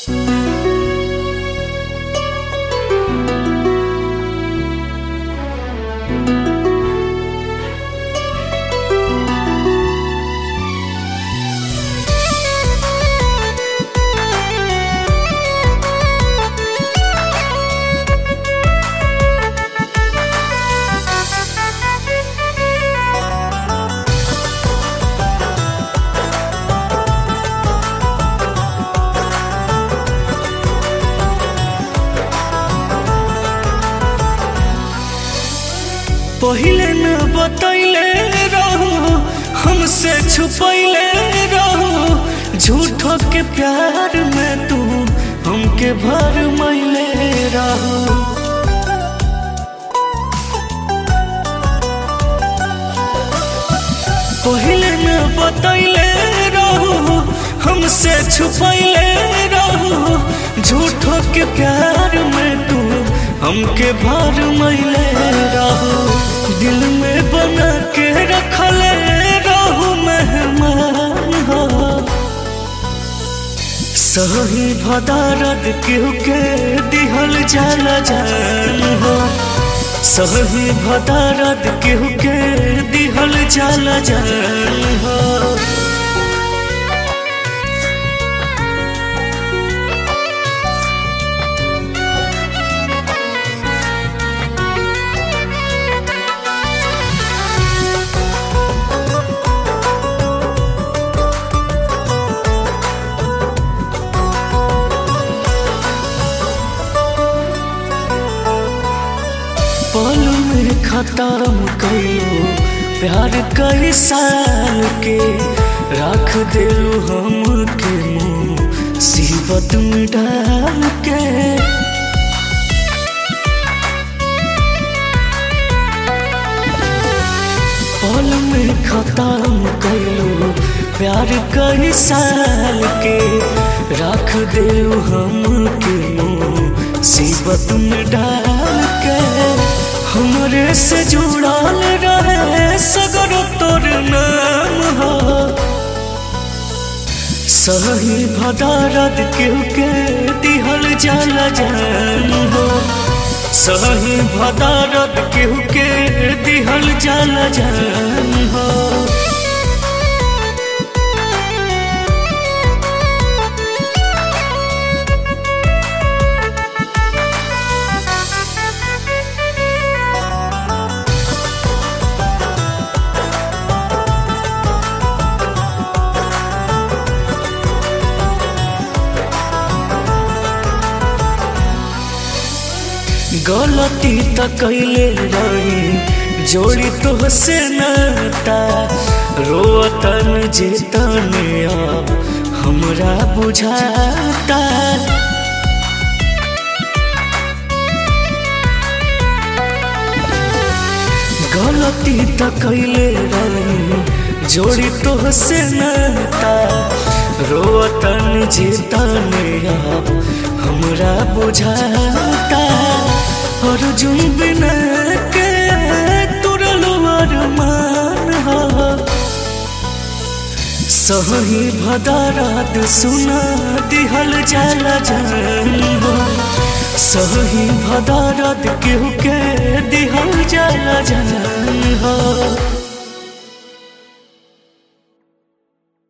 पहिले न बतैले रहू हमसे छुपैले रहू झूठो के प्यार में तू हमके भर मैले रहू पहिले न बतैले रहू हमसे छुपैले रहू झूठो के प्यार में तू हमके भर मैले रहू दिल में बना के रखले रहू मेहमान हो सही भदारद केहू के दिहल जाला जान हो सही भदारद केहू के दिहल जाला जान हो पल में खत्म कइलो प्यार कई साल के रख दिलू हम के मुँह सीबत में डाल के पल में खत्म कइलो प्यार कई साल के रख दिलू हम के मुँह सीबत में डाल के हमरे से जुड़ल रहे सगर तोर नाम हो सही भदारद केहू के दिहल जाला जान हो सही भदारद केहू के दिहल जाला जान हो गलती त कैले रही जोड़ी तो से नाता रोतन जेतन अब हमरा बुझाता गलती त कैले रही जोड़ी तो से नाता रोतन जेतन अब हमरा बुझाता अर्जुन बिना के तुरलो अरमान हो सही भदारात सुना दिहल जाला जान हो सही भदारात केहू के दिहल जाला जान हो